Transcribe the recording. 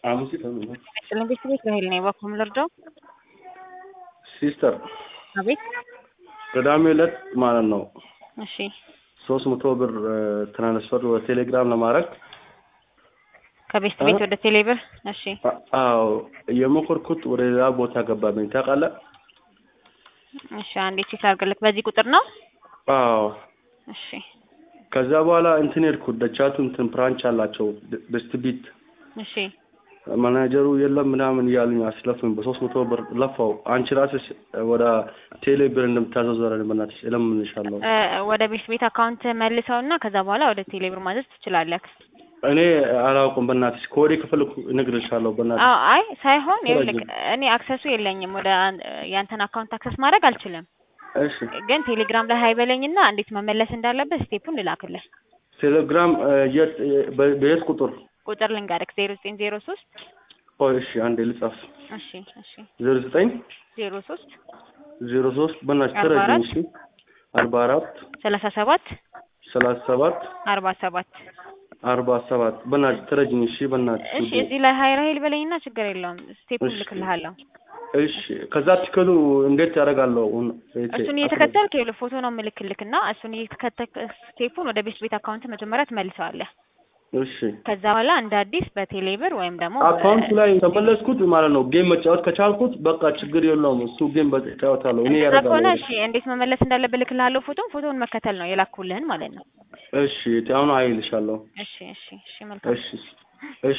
አምስት ተብሎ ቤት ቤት በሄል ነው በኩም ልርዳው። ሲስተር አቤት። ቅዳሜ ዕለት ማለት ነው እሺ ሶስት መቶ ብር ትራንስፈር ወደ ቴሌግራም ለማድረግ ከቤት ቤት ወደ ቴሌብር። እሺ አ- አዎ የሞከርኩት ወደ ሌላ ቦታ ገባብኝ ታውቃለህ? እሺ አንዴ ቼክ አድርግልክ። በዚህ ቁጥር ነው? አዎ እሺ ከዛ በኋላ እንትን ሄድኩት ደቻቱ እንትን ብራንች አላቸው በስት ቢት እሺ ማናጀሩ የለም ምናምን እያሉኝ አስለፉኝ። በሶስት መቶ ብር ለፋው። አንቺ ራስሽ ወደ ቴሌ ብር እንደምታዘዘረን በእናትሽ እለምንሻለሁ። እ፣ ወደ ቤት ቤት አካውንት መልሰውና ከዛ በኋላ ወደ ቴሌብር ማዘዝ ትችላለህ። እኔ አላውቅም በእናትሽ ከወዴ ከፈለኩ እነግርሻለሁ በእናትሽ። አዎ አይ ሳይሆን ይኸውልህ ረጅም። እኔ አክሰሱ የለኝም ወደ አን- ያንተን አካውንት አክሰስ ማድረግ አልችልም። እሺ ግን ቴሌግራም ላይ ሀይ በለኝና እንዴት መመለስ እንዳለበት ስቴፑን ልላክልህ። ቴሌግራም እ፣ የት በ- በየት ቁጥር? ቁጥር ልንገርክ ዜሮ ዘጠኝ ዜሮ ሶስት ቆይ እሺ አንዴ ልጻፍ። እሺ እሺ ዜሮ ዘጠኝ ዜሮ ሶስት ዜሮ ሶስት በእናትሽ አርባ ተረጅኝ። አራት እሺ አርባ አራት ሰላሳ ሰባት ሰላሳ ሰባት አርባ ሰባት አርባ ሰባት በእናትሽ ተረጅኝ። እሺ በእናትሽ እሺ ውዴ። እዚህ ላይ ሀይ ራይል በለኝና ችግር የለውም ስቴፑን እሺ። ልክልሃለሁ። እሺ ከዛ ትክሉ እንዴት ያደርጋለሁ? አሁን እህቴ፣ እሱን እየተከተልክ ይኸውልህ ፎቶ ነው ምልክልክና እሱን እየተከተልክ ስቴፑን ወደ ቤት ቤት አካውንት መጀመሪያ ትመልሰዋለህ። እሺ ከዛ በኋላ እንደ አዲስ በቴሌብር ወይም ደግሞ አካውንት ላይ ተመለስኩት ማለት ነው። ጌም መጫወት ከቻልኩት በቃ ችግር የለውም። እሱ ጌም በጫወታለሁ እኔ እንደዛ ከሆነ ያደርጋለሁ። እሺ እንዴት መመለስ እንዳለብህ ልክልሃለሁ። ፎቶን ፎቶውን መከተል ነው የላኩልህን ማለት ነው። እሺ አሁን አይልሻለሁ። እሺ እሺ እሺ መልካም እሺ